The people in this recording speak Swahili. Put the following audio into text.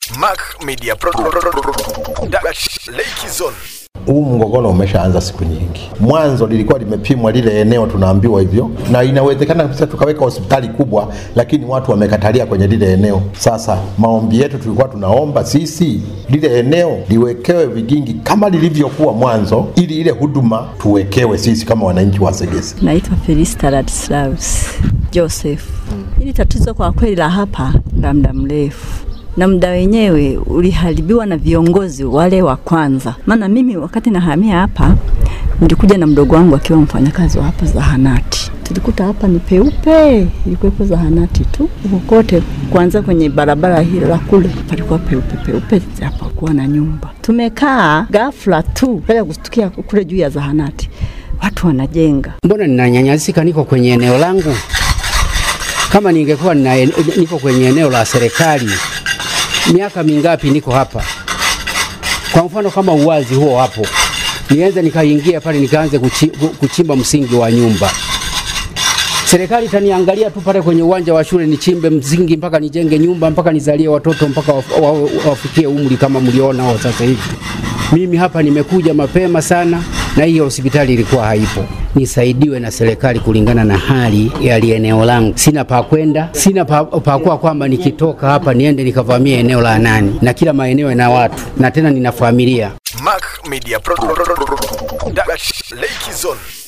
Mac Media Pro Dash Lake Zone. Huu mgogoro umeshaanza siku nyingi. Mwanzo lilikuwa limepimwa lile eneo, tunaambiwa hivyo, na inawezekana kabisa tukaweka hospitali kubwa, lakini watu wamekatalia kwenye lile eneo. Sasa maombi yetu tulikuwa tunaomba sisi lile eneo liwekewe vigingi kama lilivyokuwa mwanzo, ili ile huduma tuwekewe sisi kama wananchi wa Segesi. Naitwa Felista Ladislaus Joseph. Hili tatizo kwa kweli la hapa la muda mrefu na muda wenyewe uliharibiwa na viongozi wale wa kwanza. Maana mimi wakati nahamia hapa nilikuja na mdogo wangu akiwa mfanyakazi wa hapa zahanati. Tulikuta hapa ni peupe, ilikuwepo zahanati tu huko kote, kuanzia kwenye barabara hili la kule palikuwa peupe peupe, hapakuwa na nyumba. Tumekaa ghafla tu kaja kustukia kule juu ya zahanati watu wanajenga. Mbona ninanyanyasika? Niko kwenye eneo langu. Kama ningekuwa nina, niko kwenye eneo la serikali, miaka mingapi niko hapa? Kwa mfano kama uwazi huo hapo, nianze nikaingia pale nikaanze kuchi, kuchimba msingi wa nyumba, serikali itaniangalia tu pale kwenye uwanja wa shule, nichimbe msingi mpaka nijenge nyumba mpaka nizalie watoto mpaka waf- wa- wafikie umri kama mliona wao sasa hivi. Mimi hapa nimekuja mapema sana na hii hospitali ilikuwa haipo. Nisaidiwe na serikali kulingana na hali ya eneo langu. Sina pa kwenda, sina pa, pa kuwa kwamba nikitoka hapa niende nikavamia eneo la nani, na kila maeneo yana watu na tena nina familia. Mac Media Pro Dash Lake Zone.